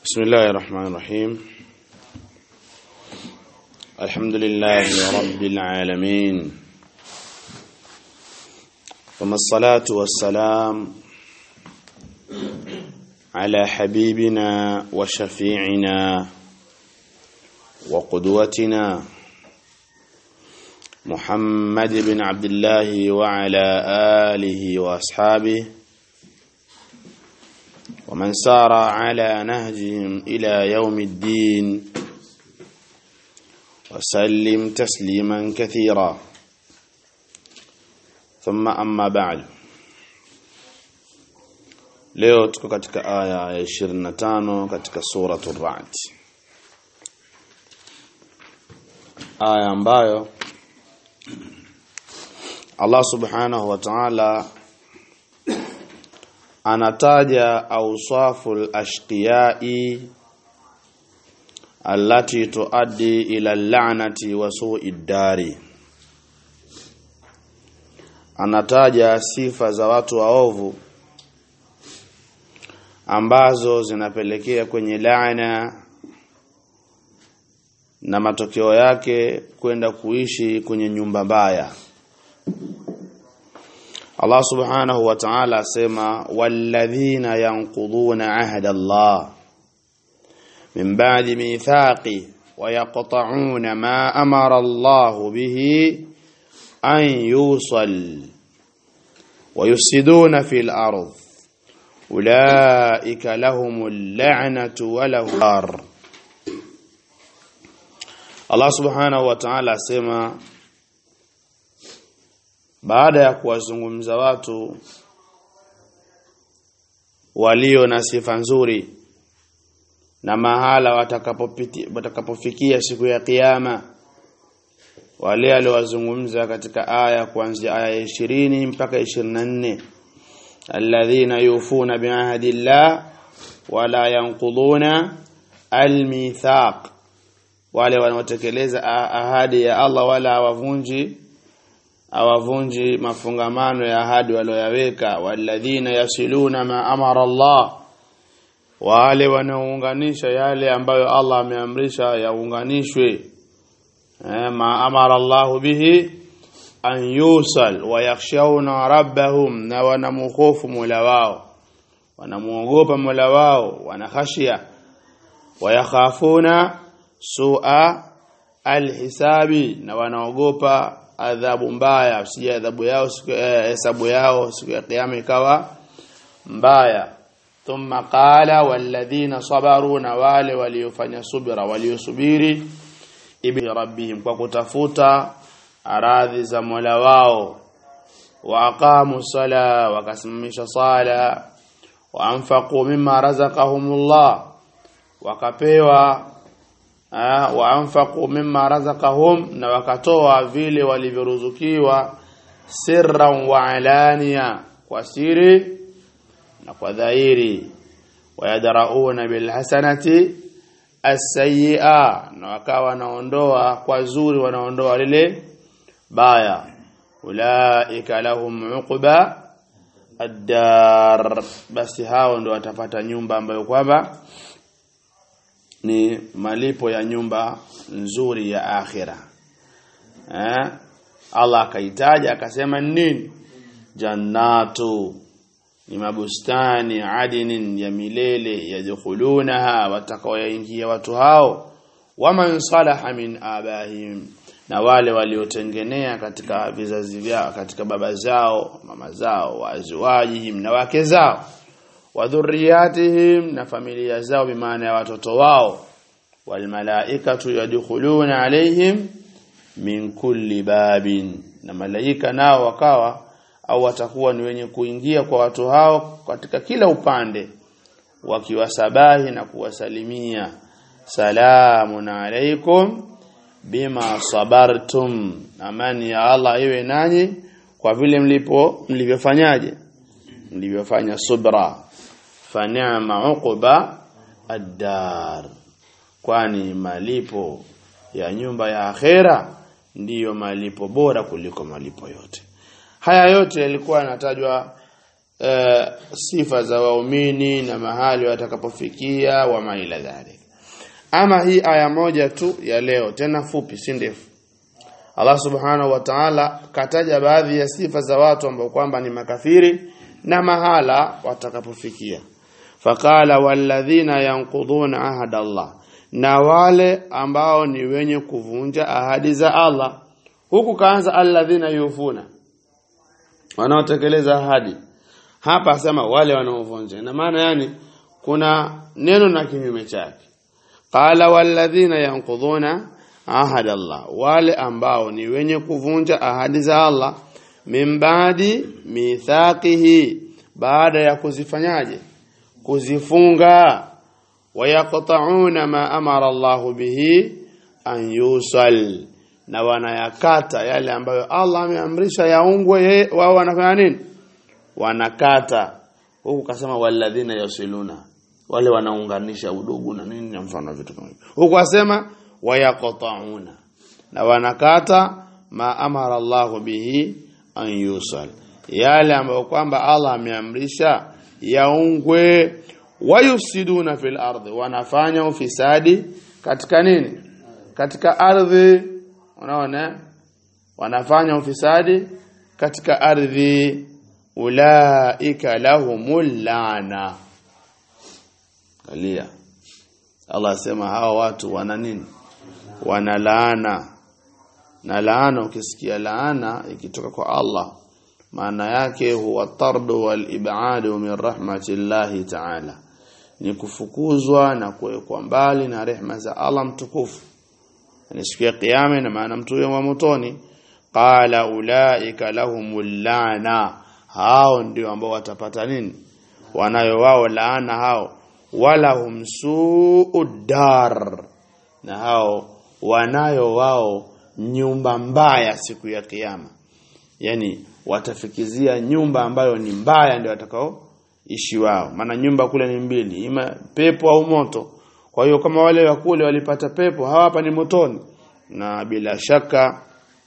بسم الله الرحمن الرحيم الحمد لله رب العالمين ثم الصلاة والسلام على حبيبنا وشفيعنا وقدوتنا محمد بن عبد الله وعلى آله وأصحابه ومن سار على نهجهم إلى يوم الدين وسلم تسليما كثيرا ثم أما بعد leo tuko katika aya ya 25 katika suratul ra'd aya ambayo Allah subhanahu wa ta'ala anataja awsafu al-ashqiyai allati tuaddi ila al-la'nati wa su'i dari anataja sifa za watu waovu ambazo zinapelekea kwenye laana na matokeo yake kwenda kuishi kwenye nyumba mbaya Allah subhanahu wa ta'ala asema walladhina yanquduna ahda Allah min ba'di mithaqi wa yaqta'una ma amara Allah bihi an yusal wa yusiduna fil ard ulaika lahumul la'natu wa lahum Allah subhanahu wa ta'ala asema baada ya kuwazungumza watu walio na sifa nzuri na mahala watakapopiti watakapofikia siku ya kiyama wale aliowazungumza katika aya kuanzia aya ya 20 mpaka 24 alladhina yufuna bi'ahdi llah wala yanquduna almithaq wale wanaotekeleza ahadi ya Allah wala hawavunji awavunji mafungamano ya ahadi walioyaweka walladhina yasiluna ma amara Allah wale wanaounganisha yale ambayo Allah ameamrisha yaunganishwe eh, ma amara Allah bihi an yusal wa yakhshawna rabbahum na wanamkhofu Mola wao wanamuogopa Mola wao wanakhashia wayakhafuna su'a alhisabi na wanaogopa adhabu mbaya usije adhabu yao siku hesabu yao siku ya kiyama ikawa mbaya thumma qala walladhina sabaru na wale waliofanya subira waliosubiri ibi rabbihim kwa kutafuta aradhi za Mola wao wa aqamu sala wakasimamisha sala wa anfaqu mimma razaqahumullah wakapewa wa anfaqu mimma razaqahum na wakatoa vile walivyoruzukiwa sirran wa alania kwa siri na kwa dhahiri wayadrauna bil hasanati as-sayyi'a na wakawa wanaondoa kwa zuri wanaondoa lile baya ulaika lahum uqba ad-dar basi hao ndio watapata nyumba ambayo kwamba ni malipo ya nyumba nzuri ya akhira eh Allah akaitaja akasema nini jannatu ni mabustani adinin ya milele yadkhulunaha watakaoingia watu hao waman salaha min abahim na wale waliotengenea katika vizazi vyao katika baba zao mama zao waazwajihim na wake zao wa dhurriyatihim na familia zao bimaana ya watoto wao walmalaikatu yadkhuluna alaihim min kulli babin na malaika nao wakawa au watakuwa ni wenye kuingia kwa watu hao katika kila upande wakiwasabahi na kuwasalimia salamun alaikum bima sabartum amani ya Allah iwe nanyi kwa vile mlipo mlivyofanyaje mlivyofanya subra fa ni'ma uqba ad-dar kwani malipo ya nyumba ya akhera ndiyo malipo bora kuliko malipo yote haya yote yalikuwa yanatajwa e, sifa za waumini na mahali watakapofikia wa maila dhalik ama hii aya moja tu ya leo tena fupi si ndefu Allah subhanahu wa ta'ala kataja baadhi ya sifa za watu ambao kwamba ni makafiri na mahala watakapofikia faqala walladhina yanquduna ahada Allah na wale ambao ni wenye kuvunja ahadi za Allah huku kaanza alladhina yufuna wanaotekeleza ahadi hapa asema wale wanaovunja na maana yani kuna neno na kinyume chake qala walladhina yanquduna ahada Allah wale ambao ni wenye kuvunja ahadi za Allah min baadi mithaqihi baada ya kuzifanyaje kuzifunga wayaqta'una ma amara Allah bihi an yusal na wanayakata yale ambayo Allah ameamrisha yaungwe wao wanafanya nini wanakata huku kasema walladhina yasiluna wale wanaunganisha udugu na nini na mfano vitu kama hivyo huku asema wayaqta'una na wanakata ma amara Allah bihi an yusal yale ambayo kwamba Allah ameamrisha yaungwe wayufsiduna fil ardi wanafanya ufisadi katika nini katika ardhi unaona wanafanya ufisadi katika ardhi ulaika lahumul laana kalia Allah asema hawa watu wana nini wana laana na laana ukisikia laana ikitoka kwa Allah maana yake huwa tardu wal ibadu min rahmatillahi ta'ala ni kufukuzwa na kuwekwa mbali na rehma za Allah mtukufu ni siku ya kiyama na maana mtu wa motoni qala ulaika lahumul laana hao ndio ambao watapata nini wanayo wao laana hao wala hum suudar na hao wanayo wao nyumba mbaya siku ya kiyama yani watafikizia nyumba ambayo ni mbaya ndio watakao ishi wao maana nyumba kule ni mbili ima pepo au moto kwa hiyo kama wale wa kule walipata pepo hawa hapa ni motoni na bila shaka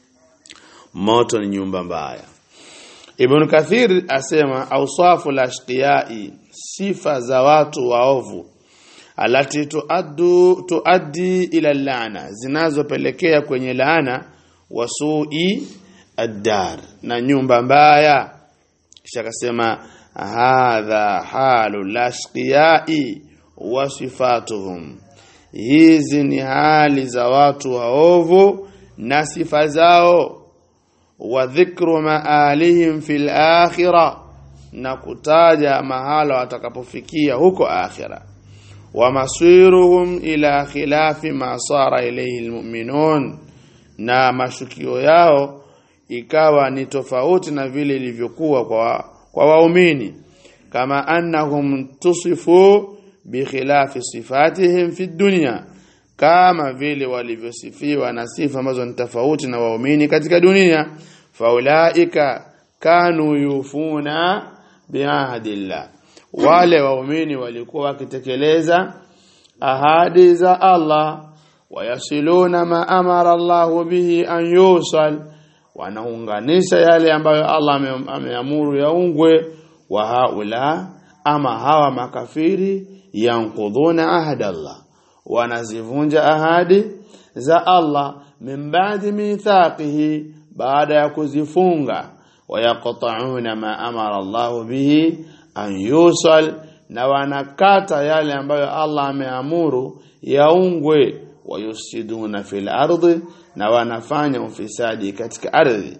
moto ni nyumba mbaya Ibn Kathir asema awsafu lashqiyai sifa za watu waovu alati tuaddu tuaddi ila laana zinazopelekea kwenye laana wasui ad-dar na nyumba mbaya kisha akasema hadha halu lashqiyai wa sifatuhum hizi ni hali za watu waovu na sifa zao wa dhikru maalihim fil akhirah na kutaja mahala watakapofikia huko akhira wa masiruhum ila khilafi ma sara ilayhi almu'minun na mashukio yao ikawa ni tofauti na vile ilivyokuwa kwa kwa waumini kama annahum tusifu bikhilafi sifatihim fi dunya kama vile walivyosifiwa na sifa ambazo ni tofauti na waumini katika dunia faulaika kanu yufuna biahdillah wale waumini walikuwa wakitekeleza ahadi za Allah wayasiluna ma amara Allah bihi an yusal wanaunganisha yale ambayo Allah ameamuru yaungwe wa haula ama hawa makafiri yankudhuna ahada Allah wanazivunja ahadi za Allah min ba'di mithaqihi baada ya kuzifunga wayaqta'una ma amara Allah bihi an yusal na wanakata yale ambayo Allah ameamuru yaungwe wayusiduna fil ardi na wanafanya ufisadi katika ardhi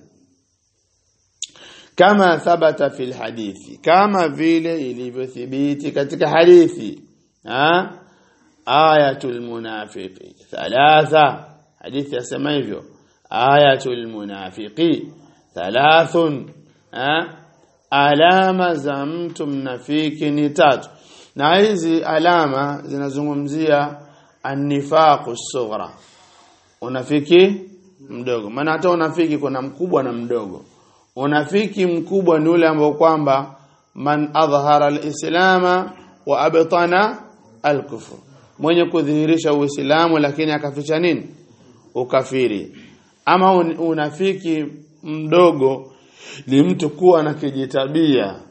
kama thabata fil hadithi kama vile ilivyothibiti katika hadithi ha ayatul munafiqi thalatha hadithi yasema hivyo ayatul munafiqi thalathun ha alama za mtu mnafiki ni tatu na hizi alama zinazungumzia annifaqu sughra unafiki mdogo maana hata unafiki kuna mkubwa na mdogo unafiki mkubwa ni ule ambao kwamba man adhhara alislama wa abtana alkufr mwenye kudhihirisha uislamu lakini akaficha nini ukafiri ama unafiki mdogo ni mtu kuwa na kijitabia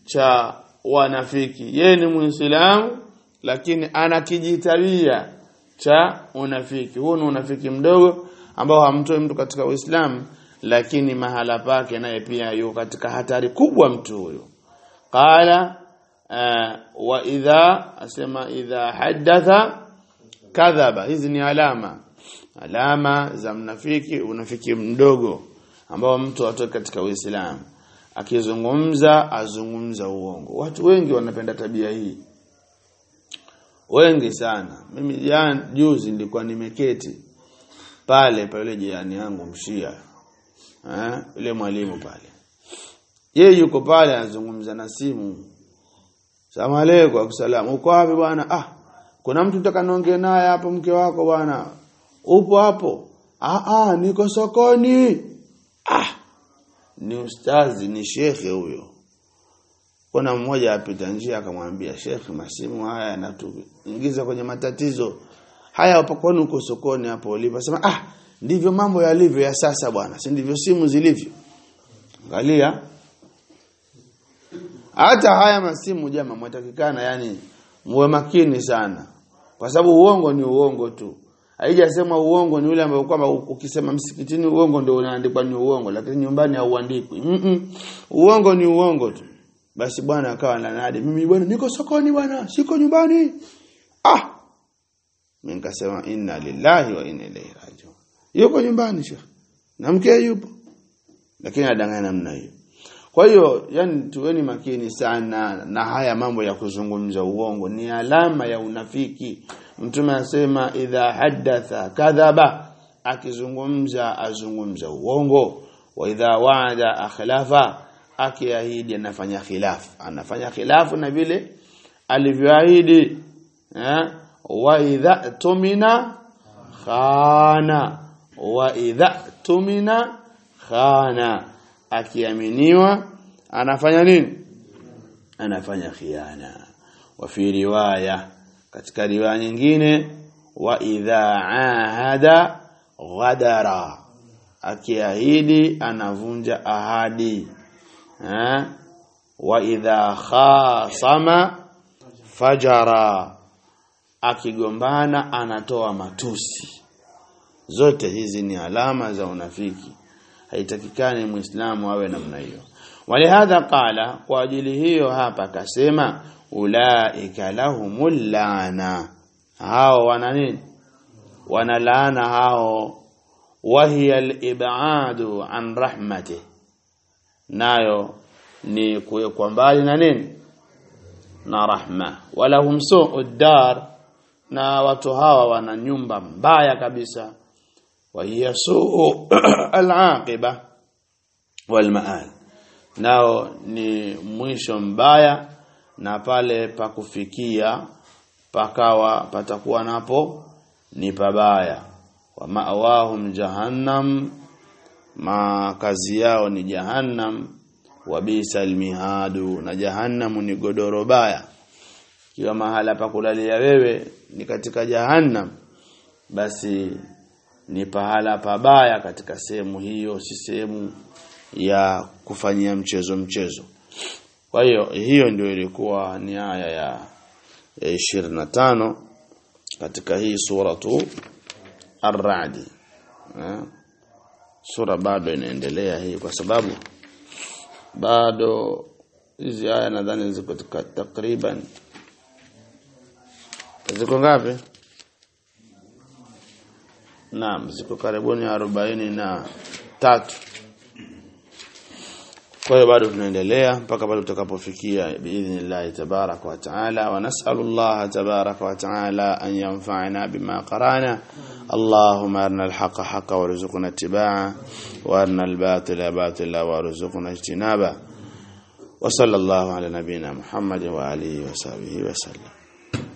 cha wanafiki yeye ni muislamu lakini ana kijitabia cha unafiki huu ni unafiki mdogo ambao hamtoi mtu katika uislamu lakini mahala pake naye pia yuko katika hatari kubwa mtu huyo qala uh, wa idha asema idha haddatha kadhaba hizi ni alama alama za mnafiki unafiki mdogo ambao mtu atoke katika uislamu akizungumza azungumza uongo watu wengi wanapenda tabia hii wengi sana mimi jana juzi nilikuwa nimeketi pale pale jirani yangu mshia eh yule mwalimu pale yeye yuko pale anazungumza na simu Salamu alaykum akusalamu uko wapi bwana ah kuna mtu nataka niongee naye hapo mke wako bwana upo hapo ah ah niko sokoni ah ni ustazi ni shekhe huyo kuna mmoja apita njia akamwambia shekhe masimu haya yanatuingiza kwenye matatizo haya hapo kwani uko sokoni hapo ulipo sema ah ndivyo mambo yalivyo ya sasa bwana si ndivyo simu zilivyo angalia hata haya masimu jama mwatakikana yani muwe makini sana kwa sababu uongo ni uongo tu haijasema uongo ni ule ambao kwamba ukisema msikitini uongo ndio unaandikwa ni uongo lakini nyumbani hauandikwi mm -mm. uongo ni uongo tu basi bwana akawa ananadi mimi bwana niko sokoni bwana siko nyumbani ah mimi nikasema inna lillahi wa inna ilaihi rajiun yuko nyumbani shekh na mke yupo lakini adanganya namna hiyo kwa hiyo yani tuweni makini sana na haya mambo ya kuzungumza uongo ni alama ya unafiki mtume anasema idha haddatha kadhaba akizungumza azungumza uongo wa idha waada akhlafa akiahidi anafanya khilaf anafanya khilafu na vile alivyoahidi eh wa idha tumina khana wa idha tumina khana akiaminiwa anafanya nini anafanya khiana wa fi riwaya katika riwaya nyingine wa idha ahada ghadara akiahidi anavunja ahadi eh wa idha khasama fajara akigombana anatoa matusi zote hizi ni alama za unafiki haitakikani muislamu awe namna hiyo walihadha qala kwa ajili hiyo hapa akasema ulaika lahumul laana hao wana nini wana laana hao wahiya al-ib'adu an rahmati nayo ni kuwekwa mbali na nini na rahma walahum su'ud dar na watu hawa wana nyumba mbaya kabisa وهي سوء العاقبة والمآل nao ni mwisho mbaya na pale pa kufikia pakawa patakuwa napo ni pabaya wa ma'awahum jahannam makazi yao ni jahannam wa bisal mihadu na jahannamu ni godoro baya kiwa mahala pa kulalia wewe ni katika jahannam basi ni pahala pabaya katika sehemu hiyo si sehemu ya kufanyia mchezo mchezo kwa hiyo hiyo ndio ilikuwa ni aya ya, ya 25 katika hii suratu ar-ra'd sura bado inaendelea hii kwa sababu bado hizi aya nadhani ziko takriban ziko ngapi Naam, ziko karibuni arobaini na tatu. Kwa hiyo bado tunaendelea mpaka pale tutakapofikia biidhnillah tabarak wa taala wa nas'alullah tabarak wa taala an yanfa'ana bima qara'na. Allahumma arina al-haqqa haqqan warzuqna ittiba'a wa arina al-batila batila warzuqna ijtinaba. Wa sallallahu ala nabiyyina Muhammad wa alihi wa sahbihi wa sallam.